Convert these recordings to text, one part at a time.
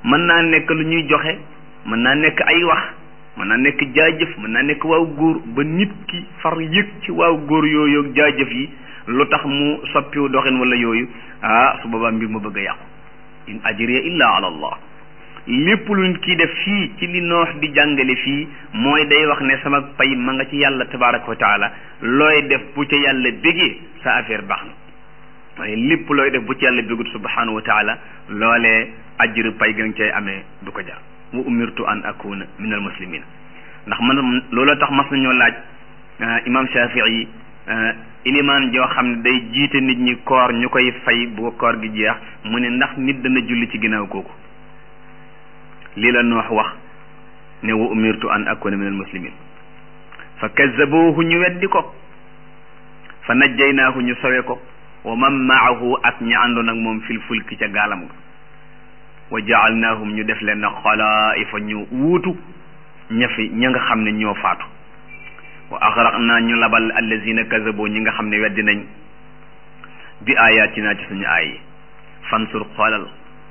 mën naa nekk lu ñuy joxe mën naa nekk ay wax mën naa nekk jaajëf mën naa nekk waaw góor ba nit ki far yëg ci waaw góor yooyu ak jaajëf yi lu tax mu soppiwu doxin wala yooyu ah su boobaa mbir ma bëgg a yàqu in ajriya illa ala allah lépp lu nit kii def fii ci li noox di jàngale fii mooy day wax ne sama pay ma nga ci yàlla tabaraka wa taala looy def bu ca yàlla bégee sa affaire baax na waaye lépp looy def bu ci yàlla bégut subhanahu wa taala loolee ajru pay ga nga cay amee du ko jar wa umirtu an akuna min al muslimin ndax man looloo tax mas nañoo laaj imam shafii ilimaan joo xam ne day jiite nit ñi koor ñu koy fay bu koor gi jeex mu ne ndax nit dana julli ci ginnaaw kooku lii la noox wax ne wa umirtu an akuna min al muslimin fa kazzabuhu ñu weddi ko fa najjaynaahu ñu sowe ko wa man maahu ak ña àndoon ak moom fil fulki ca gaalam ga wa jaalnaahum ñu def leen na xalaa'ifa ñu wuutu ña fi ña nga xam ne ñoo faatu wa axraqnaa ñu labal allazina kazabo ñi nga xam ne weddi nañ bi ayatina ci suñu aay yi fansur xoolal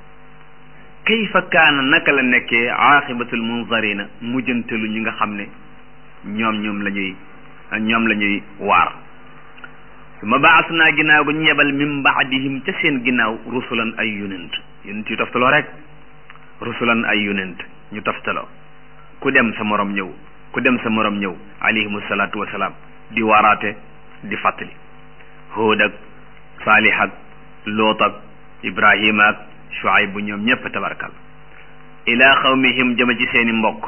kayfa kaana naka la nekkee aaxibatul munzarina mujjantelu ñi nga xam ne ñoom ñoom la ñuy ñoom la ñuy waar su ma baas naa ginnaaw gu ñu yebal min baadihim ca seen ginnaaw rusulan ay yonent yonent yu toftaloo rek rusulan ay yonent ñu toftaloo ku dem sa morom ñëw ku dem sa morom ñëw alayhimu salaatu wasalaam di waaraate di fàttali Huud ak Saalih ak Loot ak Ibrahima ak Shuayb bu ñoom ñëpp tabarkal ila xawmihim jëma ci seeni mbokk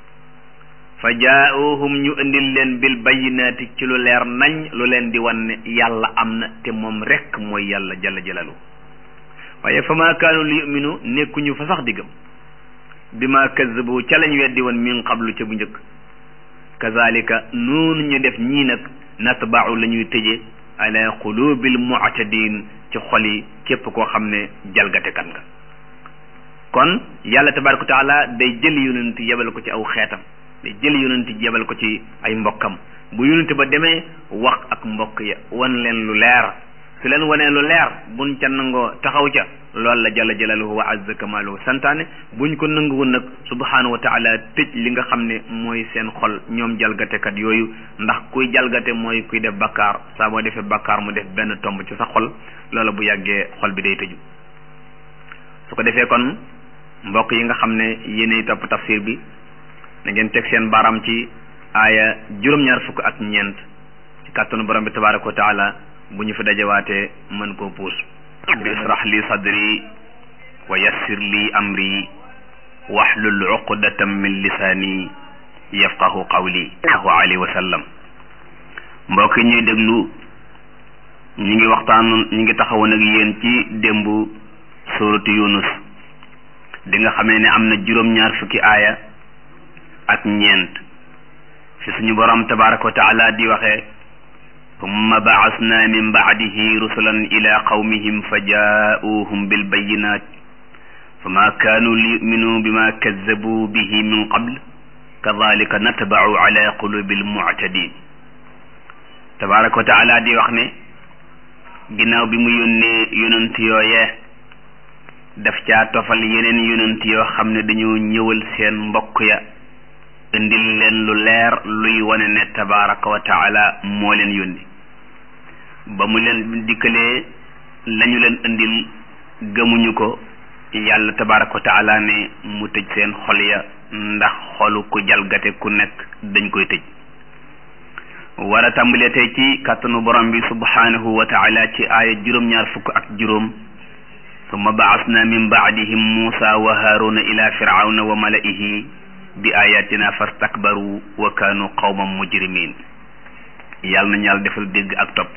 fa jaauhum ñu indil leen bil bayyinaati ci lu leer nañ lu leen di wan ne yàlla am na te moom rekk mooy yàlla jalla jalalu waaye fa maa kaanu li yuminu nekkuñu fa sax diggam bi ma kazzabu ca lañ weddi woon min qablu ca bu njëkk kazalika noonu ñu def ñii nag natba'u la ñuy tëje ala qulubil mu'tadin ci xol yi képp koo xam ne jalgatekat nga kon yàlla tabaraka wa taala day jël yonent yebal ko ci aw xeetam day jël yonent yebal ko ci ay mbokkam bu yonent ba demee wax ak mbokk ya wan leen lu leer su leen wanee lu leer buñ ca nangoo taxaw ca loolu la jalla jalaluhu wa azza kamaluhu santaane buñ ko nanguwul nag subhanahu wa taala tëj li nga xam ne mooy seen xol ñoom jalgatekat yooyu ndax kuy jalgate mooy kuy def bakkaar saa boo defee bakkaar mu def benn tomb ci sa xol loola bu yàggee xol bi day tëju su ko defee kon mbokk yi nga xam ne yéenay topp tafsir bi na ngeen teg seen baram ci aaya juróom-ñaar fukk ak ñeent ci kàttanu borom bi tabaraka wa taala bu ñu fi dajawaatee mën koo puus bi israh li sadri wa yassir li amri wahlul uqdatan min lisaani yafqahu qawli sallallahu alayhi wa sallam mbokk yi ñuy déglu ñu ngi waxtaan ñu ngi taxawoon ak yéen ci démb suuratu yunus di nga xamee ne am na juróom-ñaar fukki aaya ak ñeent fi suñu borom tabaraka wa taala di waxee summa baasna min baadihi rusulan ila qawmihim fa jaauhum bilbayinat fama kaanu liyuminu bima kazzabu bihi min qabl kadalika natbau ala qulubi almuctadin tabaraka wa taala di wax ne ginnaaw bi mu yónnee yonent yooyee daf caa tofal yeneen yonent yoo xam ne dañoo ñëwal seen mbokk ya indil leen lu leer luy wane ne tabaraka wa taala moo leen yónni ba mu leen dikkalee lañu leen indil gëmuñu ko yàlla tabaraka wa taala ne mu tëj seen xol ya ndax xolu ku jalgate ku nekk dañ koy tëj war a tàmbalee tey ci kàttanu borom bi subhanahu wa taala ci aaya juróom-ñaar fukk ak juróom summa baasna min baadihim muusa wa haaruna ila firawna wa malaihi bi ayatina fastakbaru wa kaanu qawman mujrimin yàlla nañu yàlla defal dégg ak topp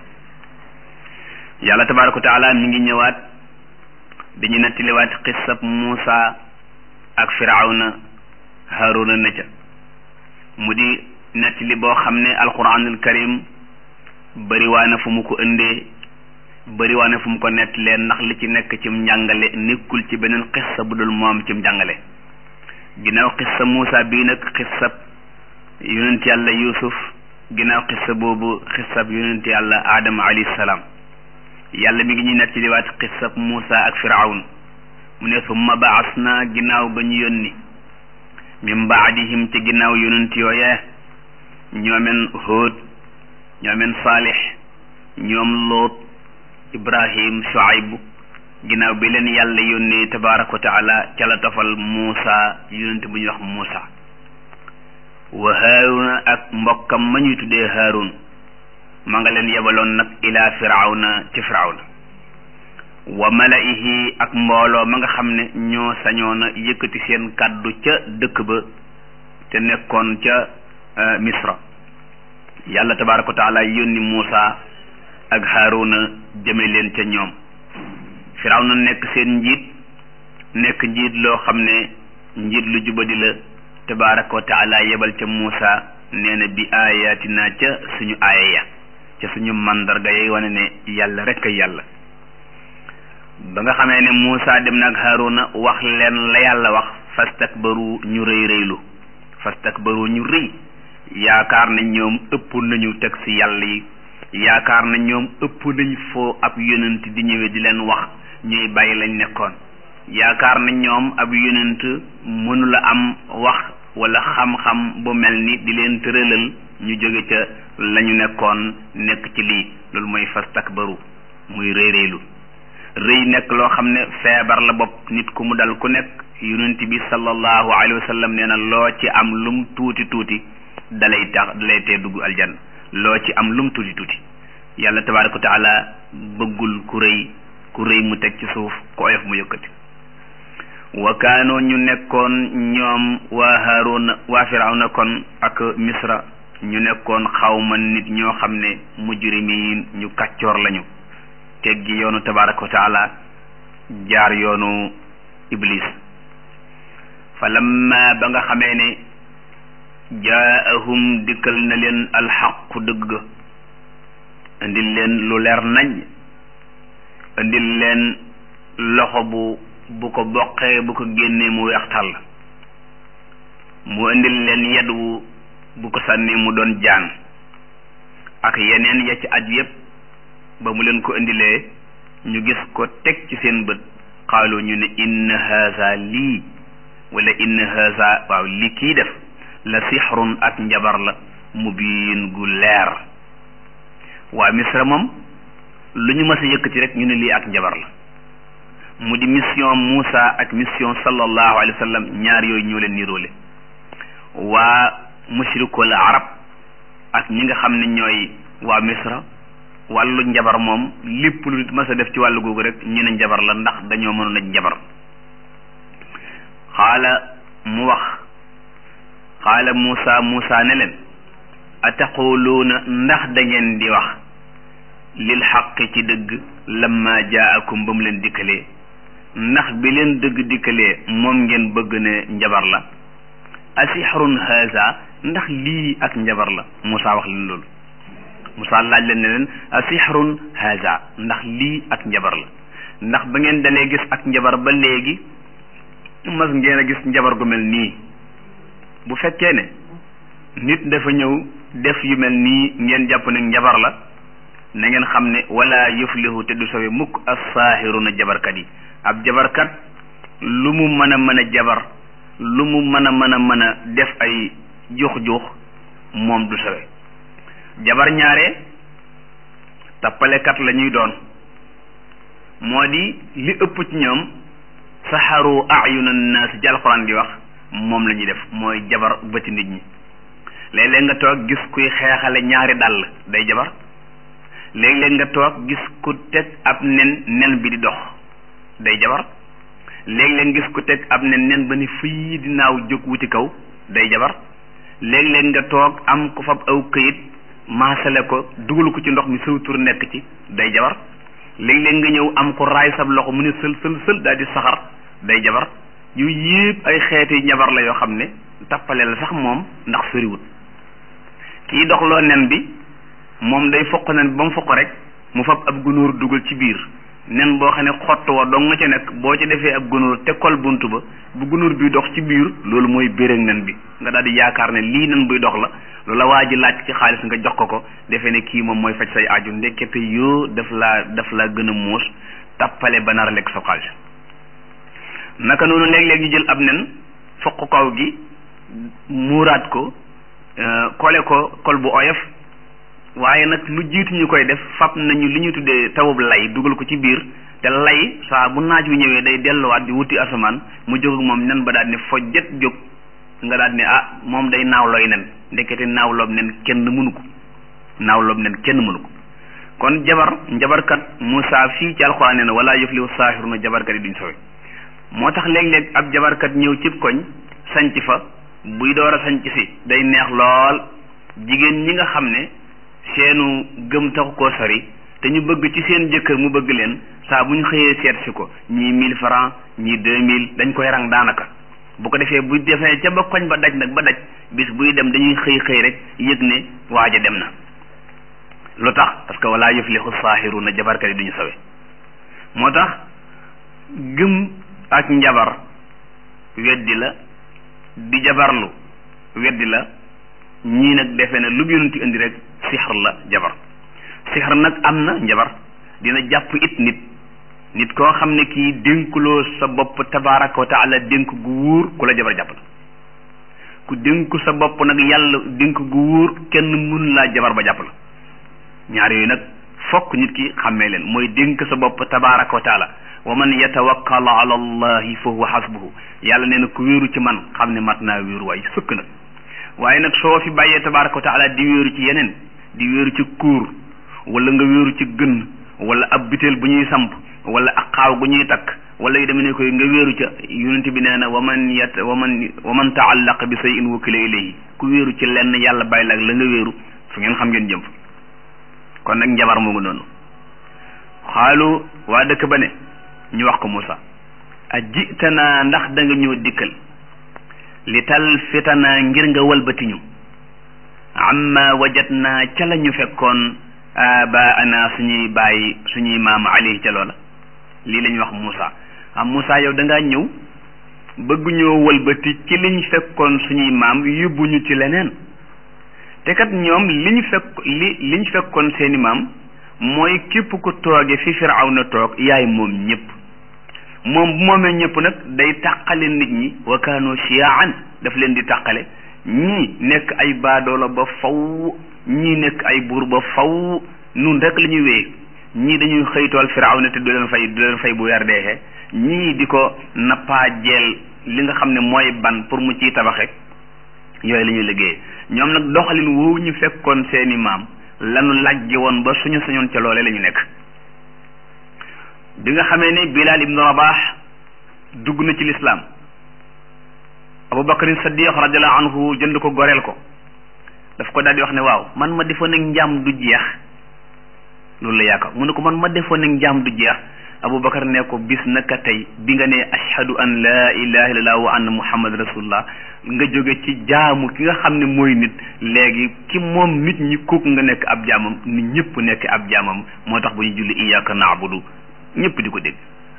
yàlla tabaraka wa taala mi ngi ñëwaat dañu nettaliwaat xissab Muusa ak firawna haaruna na ca mu di nettali boo xam ne alquranul karim bëriwaa na fu mu ko indee bëriwaa na fu mu ko nettalee ndax li ci nekk cim njàngale nekkul ci beneen xissa bu dul moom cim njàngale ginnaaw xissa Muusa bii nag xissab yonent yàlla Yuusuf ginnaaw xissa boobu xissab yonent yàlla Adama alayhi salaam yàlla mi ngi ñuy nettaliwaat xissab Muusa ak Firawn mu ne summa baas naa ginnaaw ga ñu yónni min baadihim ci ginnaaw yonent yooyee ñoomen Hóod ñoomen Saalix ñoom Loot Ibrahim Shuayb ginnaaw bi leen yàlla yónnee tabaaraka wa taala ca la tofal Muusa yonent bu ñuy wax Muusa wa Haaruna ak mbokkam ma ñuy tuddee Haarun ma nga leen yebaloon nag ilaa firawna ci firawna wa malaihi ak mbooloo ma nga xam ne ñoo sañoon a yëkkati seen kàddu ca dëkk ba te nekkoon ca misra yàlla tabaaraka wa taala yónni Muusa ak Haaruna jëme leen ca ñoom firawna nekk seen njiit nekk njiit loo xam ne njiit lu jubadi la tabaaraka wa taala yebal ca Muusa nee na bi ayatina ca suñu aaya ya ca suñu mandarga yay wane ne yàlla rek ay yàlla ba nga xamee ne Muusa dem na ak Haaruna wax leen la yàlla wax fastakbaru ñu rëy rëylu fastakbaru ñu rëy yaakaar na ñoom ëpp nañu teg ci yàlla yi yaakaar na ñoom ëpp nañ foo ab yonent di ñëwee di leen wax ñuy bàyyi lañ nekkoon yaakaar na ñoom ab yonent mënula am wax wala xam-xam bu mel ni di leen tëralal ñu jóge ca lañu nekkoon nekk ci lii loolu mooy fastakbaru muy rëy rëylu rëy nekk loo xam ne feebar la bopp nit ku mu dal ku nekk yonent bi sallallahu alayhi wa sallam nee na loo ci am lum tuuti tuuti dalay tax dalay tee dugg aljanna loo ci am lum tuuti tuuti yàlla tabaaraka wa taala bëggul ku rëy ku rëy mu teg ci suuf ku oyof mu yëkkati wa kaanoo ñu nekkoon ñoom waa Haaruna waa Firawna kon ak Misra ñu nekkoon xawma nit ñoo xam ne mujrimiin ñu kàccoor lañu teggi yoonu tabaaraka wa taala jaar yoonu Iblis fa lamma ba nga xamee ne jaahum dikkal na leen alxaqu dëgg indil leen lu leer nañ indil leen loxo bu bu ko boqee bu ko génnee mu weex tàll mu indil leen yedwu bu ko sànnee mu doon jaan ak yeneen ya ci aj yépp ba mu leen ko indilee ñu gis ko teg ci seen bët xaalu ñu ne inna haza lii wala inna haza waaw li kii def la sixrun ak njabar la mubiin gu leer waa misra moom lu ñu mës a yëkkati rek ñu ne lii ak njabar la mu di mission Muusa ak mission sallallahu alayhi wa sallam ñaar yooyu ñoo leen niroole waa mushrikul arab ak ñi nga xam ne ñooy waa misra wàllu njabar moom lépp lu nit mës a def ci wàllu googu rek ñu ne njabar la ndax dañoo mënoon a njabar xaala mu wax xaala Muusa Muusa ne leen ataquluuna ndax da ngeen di wax lil xaqi ci dëgg lamma jaakum ba mu leen dikkalee ndax bi leen dëgg dikkalee moom ngeen bëgg ne njabar la asixrun haza ndax lii ak njabar la Muusa wax leen loolu Muusa laaj leen ne leen asixrun haza ndax lii ak njabar la ndax ba ngeen dalee gis ak njabar ba léegi mas ngeen a gis njabar gu mel nii bu fekkee ne nit dafa ñëw def yu mel nii ngeen jàpp ne njabar la na ngeen xam ne wala yuflihu te du sowe mukk as-saahiruna jabarkat yi ab jabarkat lu mu mën a mën a jabar lu mu mën a mën a mën a def ay juux-juux moom du sowe jabar ñaare tappalekat la ñuy doon moo di li ëpp ci ñoom saxaru ayuna naas ci alxuraan di wax moom la ñuy def mooy jabar bëti nit ñi léeg-léeg nga toog gis kuy xeexale ñaari dàll day jabar léeg-léeg nga toog gis ku teg ab nen nen bi di dox day jabar léeg-léeg gis ku teg ab nen nen ba ni fii dinaaw jóg wuti kaw day jabar léeg-léeg nga toog am ko fab aw këyit maasale ko dugal ko ci ndox mi saw tur nekk ci day jabar léeg-léeg nga ñëw am ko raay sab loxo mu ne sël sël sël daal di saxar day jabar yu yépp ay xeeti njabar la yoo xam ne tappale la sax moom ndax soriwut kii doxloo nen bi moom day foq nen bi ba mu foq rek mu fab ab gunóor dugal ci biir nen boo xam ne xott wa dong nga ca nekk boo ci defee ab gunóor te kol bunt ba bu gunóor bi dox ci biir loolu mooy bérég nen bi nga daal di yaakaar ne lii nen buy dox la loola waa ji laaj ci xaalis nga jox ko ko defee ne kii moom mooy faj say aju ndekete yoo daf laa daf laa gën a muus tappale ba nar a lekk sa xaalis naka noonu léeg-léeg ñu jël ab nen foq kaw gi muuraat ko kole ko kol bu oyof waaye nag lu jiitu ñu koy def fab nañu li ñu tuddee tawub lay dugal ko ci biir te lay saa bu naaj wi ñëwee day delluwaat di wuti asamaan mu jóg ak moom nen ba daal ne fojjet jóg nga daal ne ah moom day naawlooy nen ndekete naawloob nen kenn mënu ko naawloob nen kenn mënu ko kon jabar njabarkat Moussa fii ci alxuraan nee na wala yuflihu saaxiruna jabarkat yi duñ sowe moo tax léeg-léeg ab jabarkat ñëw cib koñ sanc fa buy door a sanc si day neex lool jigéen ñi nga xam ne seenu gëm taxu koo sori te ñu bëgg ci seen jëkkër mu bëgg leen saa bu ñu xëyee seet si ko ñii mille francs ñii deux mille dañ koy rang daanaka bu ko defee bu defee ca ba koñ ba daj nag ba daj bis buy dem dañuy xëy xëy rek yëg ne waaja dem na lu tax parce que wala yuflihu saaxiruna jabarkat yi duñu sawe moo tax gëm ak njabar weddi la di jabarlu weddi la ñii nag defe ne lu yonent indi rek sixar la jabar sixar nag am na njabar dina jàpp it nit nit koo xam ne kii dénkuloo sa bopp tabaraka wa taala dénk gu wóor ku la jabar jàpp la ku dénku sa bopp nag yàlla dénk gu wóor kenn mun laa jabar ba jàpp la ñaar yooyu nag fokk nit ki xàmmee leen mooy dénk sa bopp tabaraka wa taala wa man yatawakkal ala allahi fa huwa xasbuhu yàlla nee na ku wéeru ci man xam ne mat naa wéeru waay sëkk nag waaye nag soo fi bàyyee tabaraka wa taala di wéeru ci yeneen di wéeru ci kuur wala nga wéeru ci gën wala ab biteel bu ñuy samp wala ak xaaw gu ñuy takk wala yu demee ne koy nga wéeru ca yonent bi nee na wa man yat wa man wa man taallaq bi say in wakila ilayhi ku wéeru ci lenn yàlla bàyyi la ak la nga wéeru fu ngeen xam ngeen jëm kon nag njabar mu ngi noonu xaalu waa dëkk ba ne ñu wax ko Moussa a jitanaa ndax da nga ñëw dikkal li tal fitanaa ngir nga walbatiñu amma wajatnaa ca la ñu fekkoon abaana suñuy bàyyi suñuy maam alayhi ca loola lii la ñuy wax Moussa am Moussa yow da ngaa ñëw bëgg ñoo walbati ci liñ fekkoon suñuy maam yóbbuñu ci leneen te kat ñoom li ñu fekk li liñ fekkoon seeni maam mooy képp ku tooge fi Firawna toog yaay moom ñëpp moom bu moomee ñëpp nag day tàqale nit ñi wa kaanu shiyaan daf leen di tàqale ñii nekk ay baadoola ba faw ñii nekk ay buur ba faw nun rek la ñuy wéye ñii dañuy xëytool Firawna te du leen fay du leen fay bu weer deexee ñii di ko nappaa jeel li nga xam ne mooy ban pour mu ciy tabaxe yooyu la ñuy liggéeyee ñoom nag doxalin woowu ñu fekkoon seeni maam lanu lajji woon ba suñu sañoon ca loole la ñu nekk bi nga xamee ne Bilal ibnu Rabah dugg na ci lislaam Abu Bakrin Saddiq radiallahu anhu jënd ko goreel ko daf ko daal di wax ne waaw man ma defoon nag njaam du jeex loolu la yaakaar mu ne ko man ma defoon nag njaam du jeex Abu Bakar ne ko bis naka tey bi nga ne ashhadu an laa ilaha illallah wa anna muhammad rasulullah nga jóge ci jaamu ki nga xam ne mooy nit léegi ki moom nit ñi kooku nga nekk ab jaamam nit ñëpp nekk ab jaamam moo tax bu ñu julli iyyaka na'budu ñëpp di ko dégg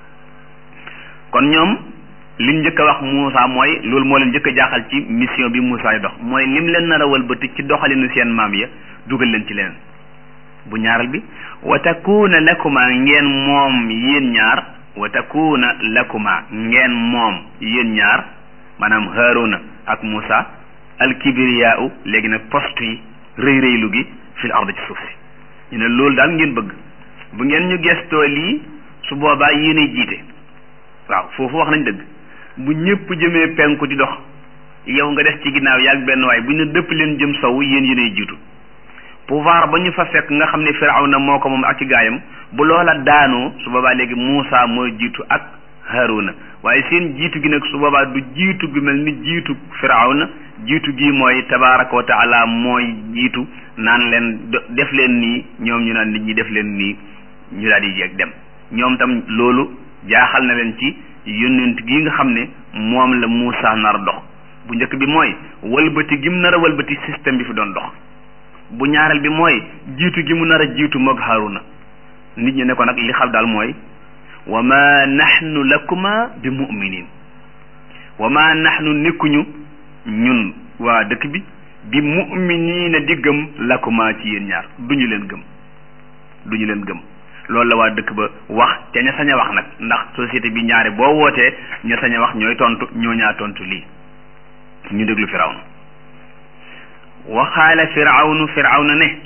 kon ñoom liñ njëkk a wax Moussa mooy loolu moo leen njëkk a jaaxal ci mission bi Moussa yi dox mooy lim leen nar a walbati ci doxalinu seen maam ya dugal leen ci leneen bu ñaaral bi wa takuna lakuma ngeen moom yéen ñaar wa takuna lakuma ngeen moom yéen ñaar maanaam Haaruna ak Moussa alkibriyaau léegi nag poste yi rëy rëylu gi fil ard ci suuf si ñu ne loolu daal ngeen bëgg bu ngeen ñu gestoo lii su boobaa yéenay jiite waaw foofu wax nañ dëgg bu ñëpp jëmee penku di dox yow nga des ci ginnaaw yaag benn waay bu ñu dëpp leen jëm sow yéen yéenay jiitu pouvoir ba ñu fa fekk nga xam ne Firawna moo ko moom ak ci gaayam bu loola daanoo su boobaa léegi Muusa mooy jiitu ak Haaruna waaye seen jiitu gi nag su boobaa du jiitu gu mel ni jiitu Firawna jiitu gi mooy tabaaraka wa taala mooy jiitu naan leen def leen nii ñoom ñu naan nit ñi def leen nii ñu daal di jeeg dem ñoom tam loolu jaaxal na leen ci yónnent gi nga xam ne moom la Muusa nar a dox bu njëkk bi mooy walbati gi mu nar a walbati système bi fi doon dox bu ñaareel bi mooy jiitu gi mu nar a jiitu moog Haaruna nit ñi ne ko nag li xam daal mooy wa ma nahnu lakuma bi mu'minin wa ma nahnu nekkuñu ñun waa dëkk bi bi mu'minina di gëm lakuma ci yéen ñaar duñu leen gëm duñu leen gëm loolu la waa dëkk ba wax te ña sañ a wax nag ndax société bi ñaare boo wootee ña sañ a wax ñooy tontu ñoo ñaa tontu lii ñu déglu firawna waxaala firawnu firawna ne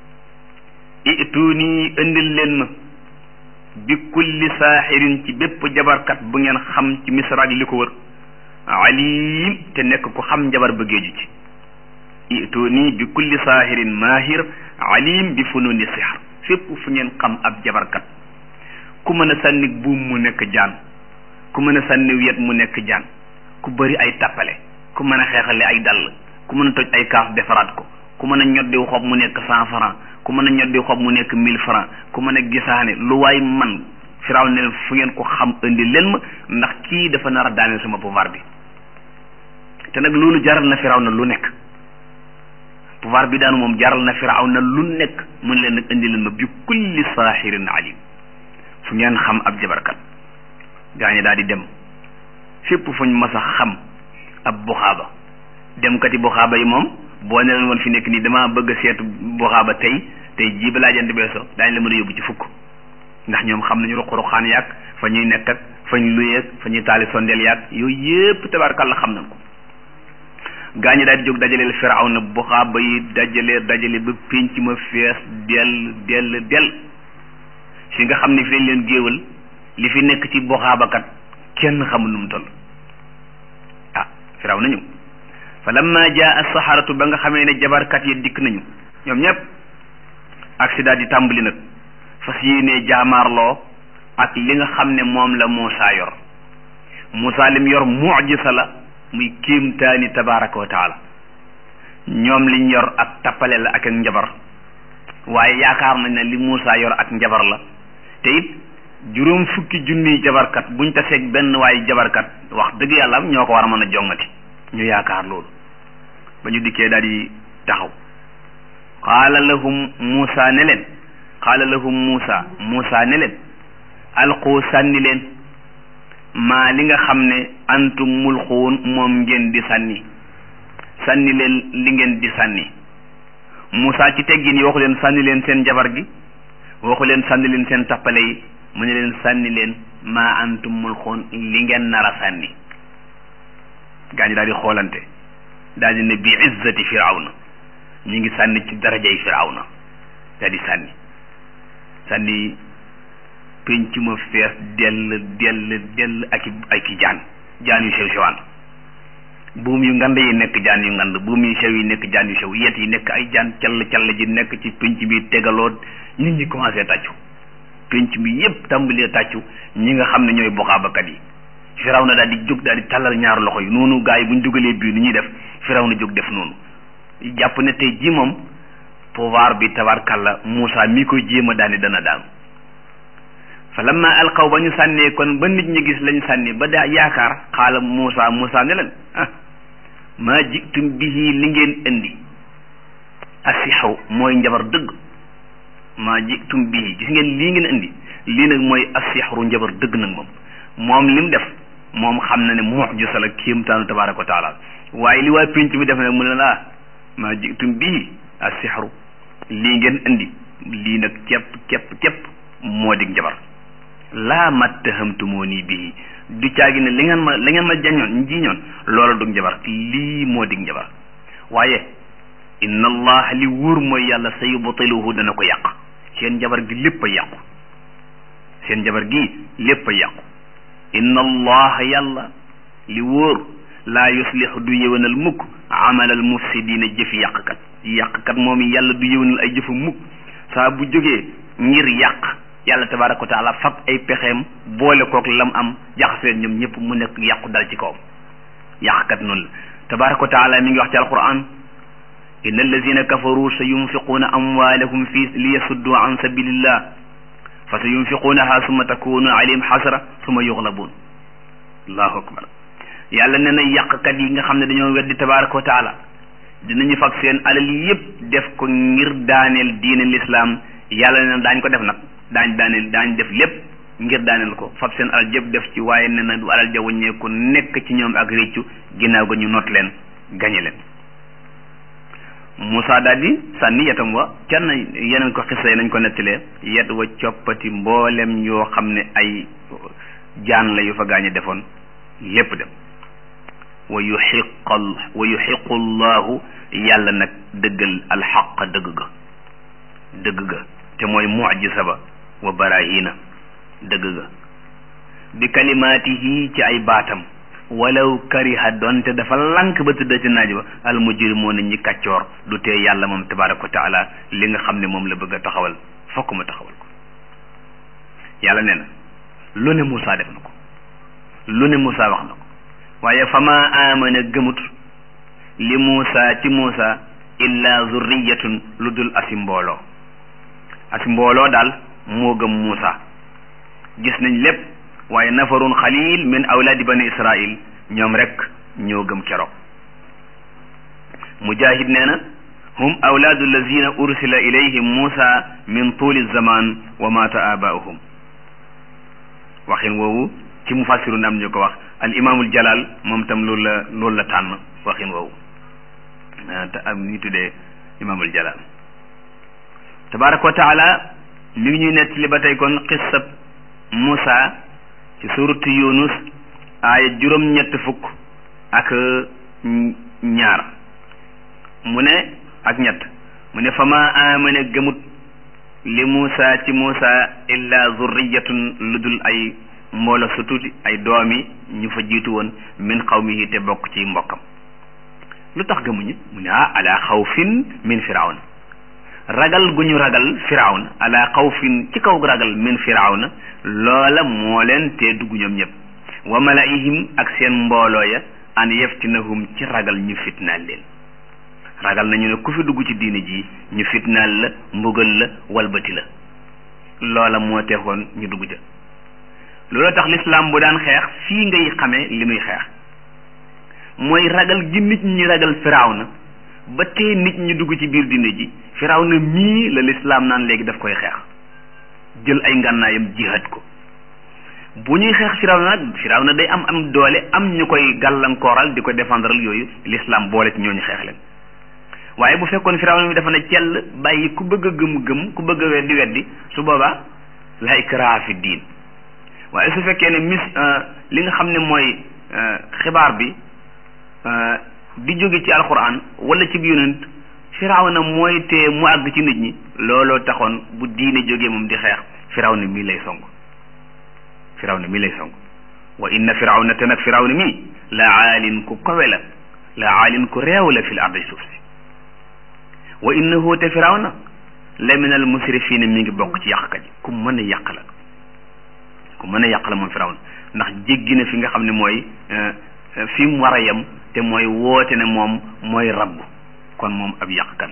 ituuni indil leen ma bi kulli saaxirin ci bépp jabarkat bu ngeen xam ci misra ak li ko wër alim te nekk ku xam njabar ba géeju ci ituuni bi kulli saaxirin maahir alim bi fununi sixar fépp fu ngeen xam ab jabarkat ku mën a sànni buum mu nekk jaan ku mën a sànni wet mu nekk jaan ku bëri ay tappale ku mën a xeexale ay dàll ku mën a toj ay kaas defaraat ko ku mën a ñoddi xob mu nekk cent franc ku mën a ñoddi xob mu nekk mille franc ku mën a gisaane lu waay man firaw ne fu ngeen ko xam indi leen ma ndax kii dafa nar a daaneel sama pouvoir bi te nag loolu jaral na firaw na lu nekk pouvoir bi daanu moom jaral na firaw na lu nekk mun leen nag indi leen ma bi kulli saaxirin alim fu ngeen xam ab jabarkat gaañe daal di dem fépp fuñ mas a xam ab buxaaba dem kati buxaaba yi moom boo ne leen woon fi nekk nii damaa bëgg a seetu buxaaba tey tey jii balaa jant beeso daañu la mën a yóbbu ci fukk ndax ñoom xam nañu ruq-ruqaan yaag fa ñuy nekk ak fa ñu luyeeg fa ñuy taali sondeel yaag yooyu yépp tabarkàlla xam nañ ko gaañi daal di jóg dajaleel firaw na buxaaba yi dajale dajale ba pénc ma fees dell dell dell fi nga xam ne fi lañ leen géewal li fi nekk ci buxaabakat kenn xamul nu mu toll ah firaw na ñëw fa lamma jaa saxaratu ba nga xamee ne jabarkat yi dikk nañu ñoom ñëpp accident di tàmbali nag fas yéenee jaamaarloo ak li nga xam ne moom la Muusa yor Muusa lim yor mucjisa la muy kéemtaani tabaraka wa taala ñoom liñ yor ak tappale la ak ak njabar waaye yaakaar nañ ne li Muusa yor ak njabar la te it juróom fukki junniy jabarkat buñ taseeg benn waaye jabarkat wax dëgg yàlla ñoo ko war a mën a jongati ñu yaakaar loolu ba ñu dikkee daal di taxaw qaala lahum Muusa ne leen qaala lahum Muusa Muusa ne leen alqu sànni leen maa li nga xam ne antum mulquun moom ngeen di sànni sànni leen li ngeen di sànni Muusa ci teggin yi waxu leen sànni leen seen jabar gi waxu leen sànni leen seen tappale yi mu ne leen sànni leen maa antum mulquun li ngeen nar a sànni gaa ñi daal di xoolante daal di ne bi izzati firawna ñu ngi sànni ci darajay firawna daal di sànni sànni penc ma fees dell dell dell ak i ak i jaan jaan yu sew sewaan buum yu ngand yi nekk jaan yu ngand buum yu sew yi nekk jaan yu sew yet yi nekk ay jaan call call ji nekk ci penc bi tegaloo nit ñi commencé tàccu penc bi yépp tàmbalee tàccu ñi nga xam ne ñooy boxaabakat yi firaw na daal di jóg daal di tàllal ñaar loxo yi noonu gaa yi bu ñu dugalee bii nu ñuy def firaw na jóg def noonu jàpp ne tey jii moom pouvoir bi tabarkalla Moussa mi koy jéem a daani dana daanu fa lamma alqaw ba ñu sànnee kon ba nit ñi gis lañ sànni ba daa yaakaar xaala Moussa Moussa ne leen ah maa jitum bihi li ngeen indi asixaw mooy njabar dëgg maa jitum bihi gis ngeen lii ngeen indi lii nag mooy asixru njabar dëgg nag moom moom lim def moom xam na ne mucjisa la kéemtaanu tabaraka wa taala waaye li waa pénc mi def nag mu ne laa maa jitum bii asixru lii ngeen indi lii nag képp képp képp moo dig njabar laa mattahamtumoo nii bii du caagi ne li ngeen ma li ngeen ma jañoon jiñoon loola dug njabar lii moo dig njabar waaye inna allah li wóor mooy yàlla sa yubtiluhu dana ko yàq seen njabar gi lépp a yàqu seen njabar gi lépp a yàqu inna allah yàlla li wóor laa yuslix du yëwanal mukk amalal mufsidina jëfi yàqkat yàqkat moom yàlla du yëwanal ay jëfa mukk saa bu jógee ngir yàq yàlla tabaraka wa taala fab ay pexeem boole kook lam am jaxaseen ñoom ñëpp mu nekk yàqu dal ci kawam yàqkat noonu la tabaraka wa taala mi ngi wax ci alquran inna allazina kafaru sa yunfiquuna amwaalahum fi li yasuddu an sabilillah fa sa yunfiquunaha summa takunu alayhim xasra summa yuxlabuun allahu akbar yàlla nee na yàqkat yi nga xam ne dañoo weddi tabaraka wa taala dinañu fab seen alal yépp def ko ngir daaneel diine lislaam yàlla nee na daañ ko def nag daañ daaneel daañ def lépp ngir daaneel ko fab seen alal yépp def ci waaye nee na du alal ja wàññeeku nekk ci ñoom ak réccu ginnaaw ga ñu not leen gañe leen Moussa daal di sànni yetam wa kenn yeneen ko xisa yi nañ ko nettalee yet wa coppati mboolem yoo xam ne ay jaan la yu fa gaañe defoon lépp dem wa yuxiqal wa yuxiqu llahu yàlla nag dëggal alxaq dëgg ga dëgg ga te mooy mujisa ba wa barahina dëgg ga bi kalimaatihi ci ay baatam walaw kariha donte dafa lank ba tëdda ci naaj ba al mujrimoon ñi kàccoor du tee yàlla moom tabaraka wa taala li nga xam ne moom la bëgg a taxawal fokk mu taxawal ko yàlla nee na lu ne Moussa def na ko lu ne Moussa wax na ko waaye fa ma amana gëmut li Moussa ci Moussa illa zurriyatun lu dul asi mbooloo asi mbooloo daal moo gëm Moussa gis nañ lépp waaye nafarun xalil min awlaadi bani israil ñoom rek ñoo gëm keroog mujahid nee na hum awlaadu allazina ursila ilayhim Moussa min tuuli zaman wa mata abaahum waxin woowu ci mufassirun am ñu ko wax al imaamul jalal moom tam loolu la loolu la tànn waxin woowu te am ñu tuddee imaamul jalal tabaraka wa taala mi ngi ñuy nettali ba tey kon xissab Moussa ci suratu Yunus aaya juróom-ñett fukk ak ñaar mu ne ak ñett mu ne fa ma amana gëmut li Moussa ci Moussa illa zurriyatun lu dul ay mboolo su tuuti ay doomi ñu fa jiitu woon min xawmihi te bokk ci mbokkam lu tax gëmuñu mu ne ah ala xawfin min firawna ragal gu ñu ragal firawna ala xawfin ci kaw ragal min firawna loola moo leen te dugg ñoom ñëpp wa malaihim ak seen mbooloo ya an yeftinahum ci ragal ñu fitnaal leen ragal nañu ne ku fi dugg ci diine ji ñu fitnaal la mbugal la walbati la loola moo teexoon ñu dugg ja loolu tax lislaam bu daan xeex fii ngay xamee li muy xeex mooy ragal gi nit ñi ragal firawna ba tee nit ñi dugg ci biir diine ji firawna mii la lislaam naan léegi daf koy xeex jël ay ngànnaayam jihaad ko bu ñuy xeex firawna nag firawna day am am doole am ñu koy gàllankooral di ko défendre yooyu lislaam boole ci ñooñu xeex leen waaye bu fekkoon firawna mi dafa ne cell bàyyi ku bëgg a gëm gëm ku bëgg a weddi weddi su boobaa la ikraha fi diin waaye su fekkee ne mis li nga xam ne mooy xibaar bi di jóge ci alquran wala ci yonent firawna mooy tee mu àgg ci nit ñi looloo taxoon bu diine jógee moom di xeex firawna mii lay song firawna mii lay song wa inna firawna te nag firawna mii la aalin ku kowe la la aalin ku réew la fil ardi suuf si wa innahu te firawna la min al musrifina mi ngi bokk ci yàqkat yi ku mën a yàq la ku mën a yàq la moom firawna ndax jéggi na fi nga xam ne mooy fi mu war a yem te mooy woote ne moom mooy rabb kon moom ab yàqkat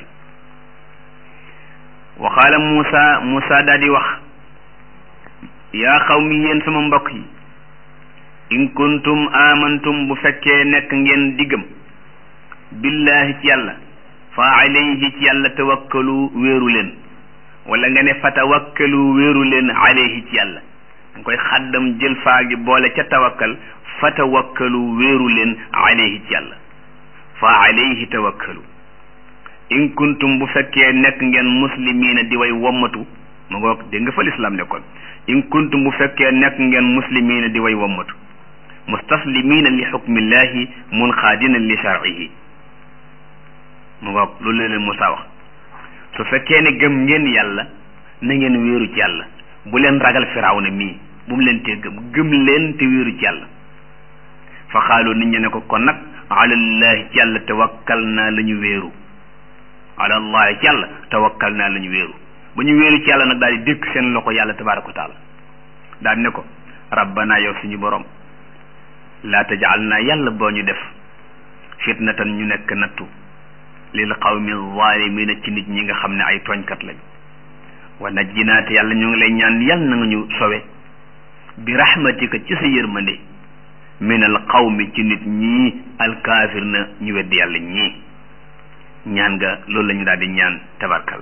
wa qaala Muusa Muusa daal di wax yaa qawmi yéen sama mbokk yi in kuntum amantum bu fekkee nekk ngeen diggam billahi ci yàlla fa alayhi ci yàlla tawakkalu wéeru leen wala nga ne fa tawakkalu wéeru leen alayhi ci yàlla nga koy xaddam jël faa gi boole ca tawakkal fa tawakkalu wéeru leen alayhi ci yàlla fa alayhi tawakkalu in kuntum bu fekkee nekk ngeen muslimiina di way wommatu mu ngoog dégg nga fa lislaam nekkoon in kuntum bu fekkee nekk ngeen muslimiina di way wommatu mustaslimiina li xukmillahi munqaadina li sharcihi mu ngoog loolu la leen Musaa wax su fekkee ne gëm ngeen yàlla na ngeen wéeru ci yàlla bu leen ragal firawna mii bu mu leen tee gëm gëm leen te wéeru ci yàlla fa xaalu nit ñi ne ko kon nag alallahi ci yàlla tawakkal naa la ñu wéeru alallahi ci yàlla tawakkal naa la ñu wéeru ba ñu wéeru ci yàlla nag daal di dékk seen loxo yàlla tabaraka wa taala daal ne ko rabbana yow suñu borom laa tajal naa yàlla boo ñu def fitnatan ñu nekk nattu lil qawmi zalimina ci nit ñi nga xam ne ay tooñkat lañ wa najjinaa te yàlla ñu ngi lay ñaan yàlla na nga ñu sowe bi rahmatika ci sa yërmande min al qawmi ci nit ñii alkaafir na ñu weddi yàlla ñii ñaan nga loolu la ñu daal di ñaan tabarkal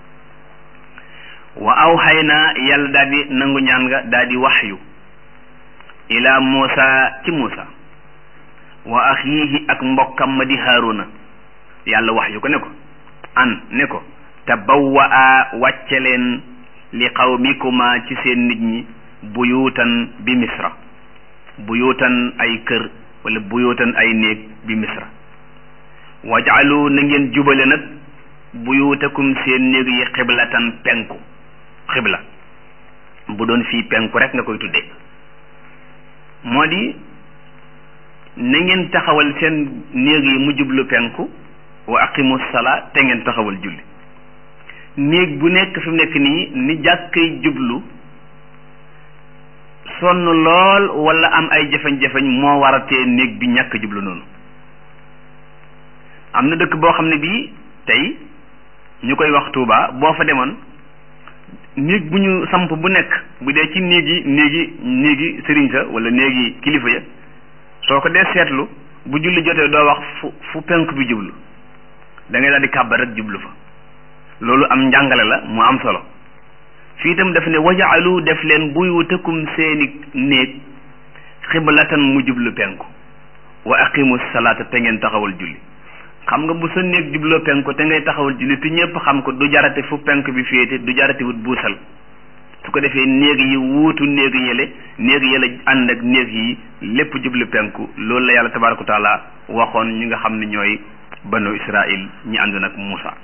wa awxaynaa yàlla daal di nangu ñaan nga daal di waxyu ila Muusa ci Muusa wa axiihi ak mbokkam ma di Haaruna yàlla waxyu ko ne ko an ne ko tabawwa a wàcce leen li qawmikuma ci seen nit ñi buyuutan bi misra buyuutan ay kër wala buyuutan ay néeg bi misra wajaalu na ngeen jubale nag buyuutakum seen néeg yi xiblatan penku xibla bu doon fii penku rek nga koy tuddee moo di na ngeen taxawal seen néeg yi mu jublu penku wa aqimu salaa te ngeen taxawal julli néeg bu nekk fi mu nekk nii ni jàkkay jublu sonn lool wala am ay jafeñ-jafeñ moo waratee néeg bi ñàkk jublu noonu am na dëkk boo xam ne bii tey ñu koy wax Tuuba boo fa demoon néeg bu ñu samp bu nekk bu dee ci néegi néegi néegi sëriñ sa wala néegi kilifa ya soo ko dee seetlu bu julli jotee doo wax fu fu penk bi jublu da ngay daal di kàbbar rek jublu fa loolu am njàngale la mu am solo fii itam daf ne wajaalu def leen buyutakum seeni néeg xiblatan mu jublu penku wa aqimu salaata te ngeen taxawal julli xam nga bu sa néeg jubloo penku te ngay taxawal julli te ñëpp xam ko du jarate fu penk bi féete du jarate wut buusal su ko defee néeg yi wuutu néeg yële néeg yële ànd ak néeg yi lépp jublu penku loolu la yàlla tabaaraka wa taala waxoon ñi nga xam ne ñooy banu israil ñi ànd nag Muusa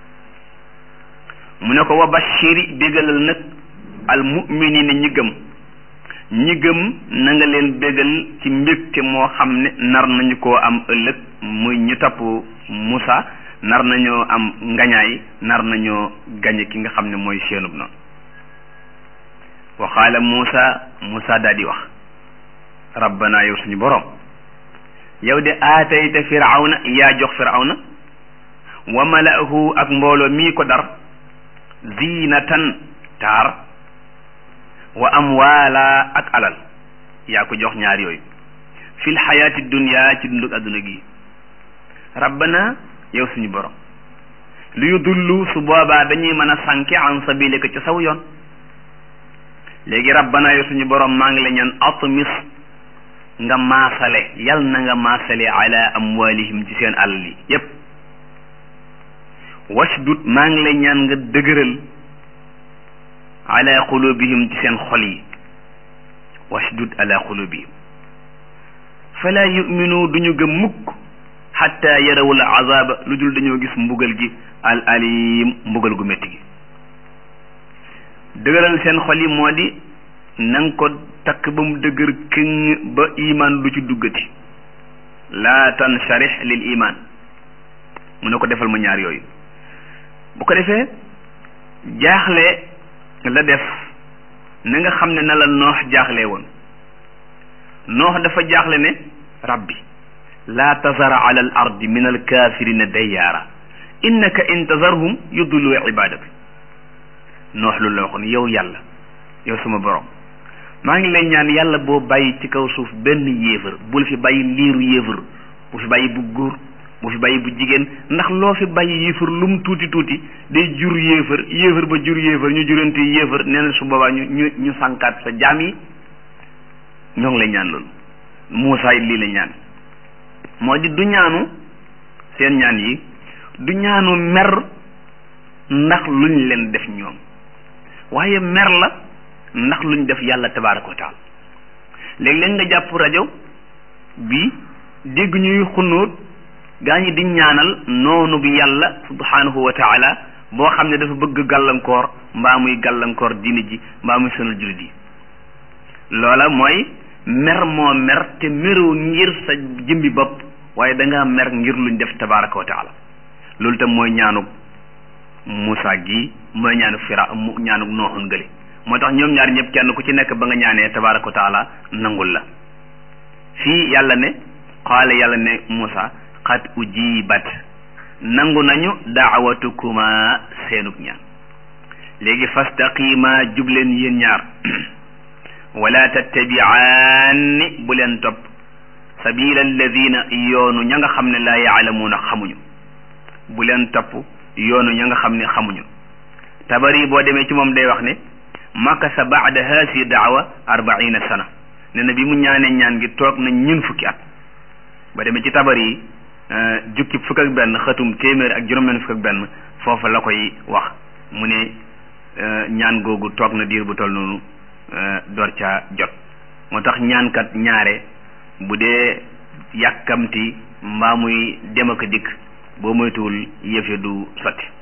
mu ne ko wa bashiri bégalal nag al muminina ñi gëm ñi gëm na nga leen bégal ci mbégte moo xam ne nar nañu koo am ëllëg muy ñu topp Muusa nar nañoo am ngañaay nar nañoo gañe ki nga xam ne mooy seenub noonu wa qaala Muusa Muusa daal di wax rabbana yow suñu boroom yow de aatayta firawna yaa jox firawna wa malaahu ak mbooloo mii ko dar zinatan taar wa amwaala ak alal yaa ko jox ñaar yooyu fil xayaati dunya ci dundug adduna gi rabbana yow suñu borom lu yu dullu su boobaa dañuy mën a sànke an sabilika ca saw yoon léegi rabbana yow suñu borom maa ngi la ñaan atmis nga maasale yal na nga maasale ala amwalihim ci seen alal yi yépp washdud maa ngi lay ñaan nga dëgëral ala qulubihim ci seen xol yi washdud ala qulubihim fala yuminu duñu gëm mukk xatta yarawul azaba lu dul dañoo gis mbugal gi al alim mbugal gu métti gi dëgëral seen xol yi moo di na nga ko takk ba mu dëgër këng ba iman du ci duggati laa tansharix lil iman mu ne ko defal ma ñaar yooyu bu ko defee jaaxle la def na nga xam ne na la noox jaaxle woon noox dafa jaaxle ne rabbi laa tazara ala al ardi min al kafirina dayyaara innaka in tazarhum yudullu ibadaka noox lu la waxoon yow yàlla yow sama borom maa ngi lay ñaan yàlla boo bàyyi ci kaw suuf benn yéefar bul fi bàyyi liiru yéefar bu fi bàyyi bu góor bu fi bàyyi bu jigéen ndax loo fi bàyyi yéefar lu mu tuuti tuuti day jur yéefar yéefar ba jur yéefar ñu jurante yéefar nee na su boobaa ñu ñu ñu sànkaat sa jaam yi ñoo ngi lay ñaan loolu Muusaa lii la ñaan moo di du ñaanu seen ñaan yi du ñaanu mer ndax luñ leen def ñoom waaye mer la ndax luñ def yàlla tabaaraka wa taala léeg-léeg nga jàpp rajo bi dégg ñuy xunóot gaa ñi di ñaanal noonu bi yàlla subhanahu wa taala boo xam ne dafa bëgg gàllankoor mbaa muy gàllankoor diine ji mbaa muy sonal jullit yi loola mooy mer moo mer te meroo ngir sa jëmbi bopp waaye da ngaa mer ngir luñ def tabaraka wa taala loolu tam mooy ñaanug Moussa gi mooy ñaanug fira ñaanug nooxun gële moo tax ñoom ñaar ñëpp kenn ku ci nekk ba nga ñaanee tabaraka wa taala nangul la fii yàlla ne qaala yàlla ne Moussa qad ujibat nangu nañu daawatukuma seenug ñaan léegi fastaqima jubleen yéen ñaar wala tattabiaanni bu leen topp sabila alladina yoonu ña nga xam ne laa yaalamuuna xamuñu bu leen topp yoonu ña nga xam ne xamuñu tabari boo demee ci moom day wax ne makasa baada haasi daawa arbaina sana ne na bi mu ñaanee ñaan gi toog na ñun fukki at ba demee ci tabari yi jukki fukk ak benn xëtum téeméer ak juróom-benn fukk ak benn foofa la koy wax mu ne ñaan googu toog na diir bu toll noonu door caa jot moo tax ñaankat ñaare bu dee yàkkamti mbaa muy dem ak dikk boo moytuwul yëfe du sotti